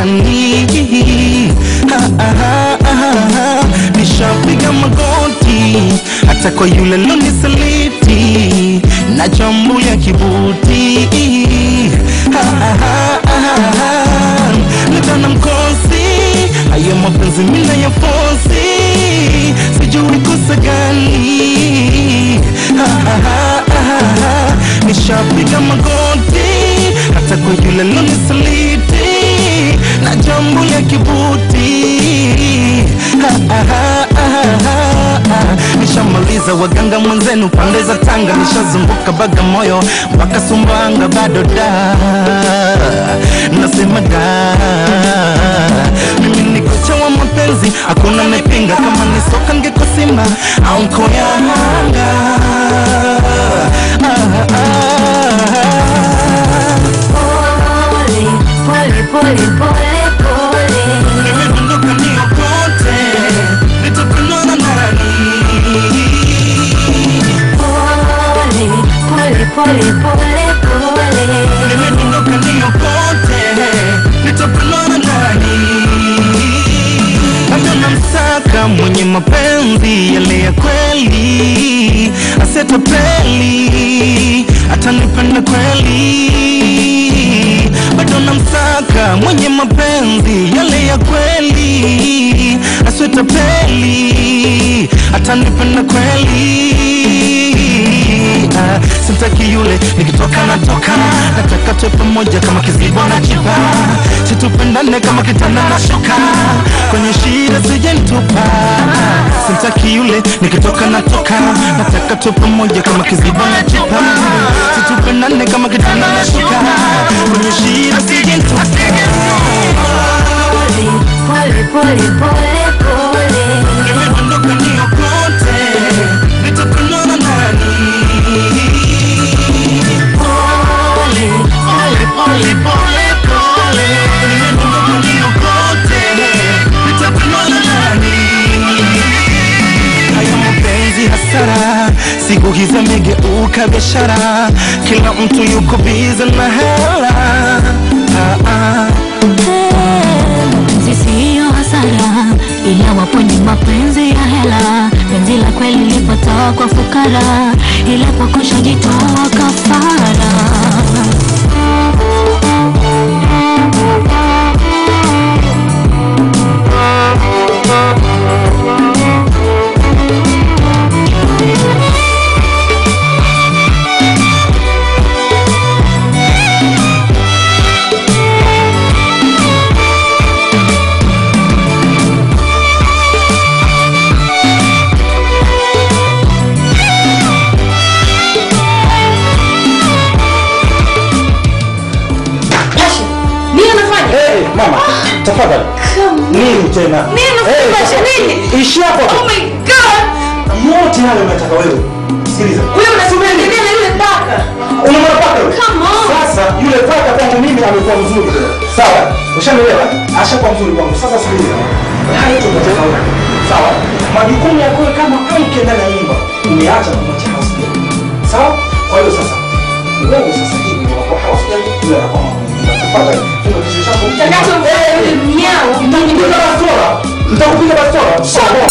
nani ha, ha, ha, ha, ha. nishapiga magoti hata kwa yule lonisaliti na jambo ya kibuti ha, ha, ha, ha, ha. Natana mkosi haya mapenzi mina ya fosi sijui kosa gani ha, ha, ha, ha, ha. nishapiga magoti hata kwa yule lonisaliti na jambo ya kibuti ha, ha, ha, ha, ha, ha. nishamaliza waganga mwenzenu pande za Tanga, nishazunguka Bagamoyo mpaka Sumbawanga, bado da nasema da mimi niko chawa mapenzi, hakuna nipinga, kama ni soka ngeko Simba au Nkoyanga ah, ah, ah. Pole, pole, pole, pole. Nimedondoka niokote, nitapendwa na nani? Pole, pole, pole, pole, pole. Nimedondoka niokote, nitapendwa na nani? Bado namsaka mwenye mapenzi yale ya kweli, asetapeli atanipenda kweli. Bado namsaka mwenye mapenzi yale ya kweli, asetapeli atanipenda kweli. Ah, simtaki yule nikitoka natoka, nataka tuwe pamoja kama kizibo na chipa, situpendane kama kitanda na shuka, kwenye shida sijentupa. Simtaki yule nikitoka natoka, nataka tuwe pamoja kama kizibo na chipa, situpendane kama kitanda na shuka, kwenye shida sijentupa. Pole, pole, pole, pole. Nimedondoka niokote, nitapendwa na nani? Pole, Pole, pole, pole, pole. Nimedondoka niokote, nitapendwa na nani? Haya mapenzi hasara, siku hizi amegeuka biashara, kila mtu yuko bize na hela. Ah, ah. Mapenzi siyo hasara, ila wapo ni mapenzi ya hela. Penzi la kweli lipotoa kwa fukara, ila pokosha jitoa kafara. Nini unafanya? Hey, mama, tafadhali. Nini tena? Nini unafanya? Pasha, nini? Ishi hapo Oh tu. my god! Yote hayo unataka wewe. Sikiliza. Wewe unasubiri nini na yule paka? Unamwona paka yule? Come on. Sasa yule paka kwangu mimi amekuwa mzuri. Sawa? Ushanielewa? Ashakuwa mzuri kwangu. Sasa sikiliza. Haya tu tunataka Sawa? Majukumu yako kama mke ndani ya nyumba umeacha kumwacha house girl. Sawa? Kwa hiyo sasa wewe sasa hivi unakuwa house girl, yule anakuwa mama. Tafadhali, funga kichwa chako. Takacho yule mnyao. Nitakupiga bastola. Nitakupiga bastola. Sawa.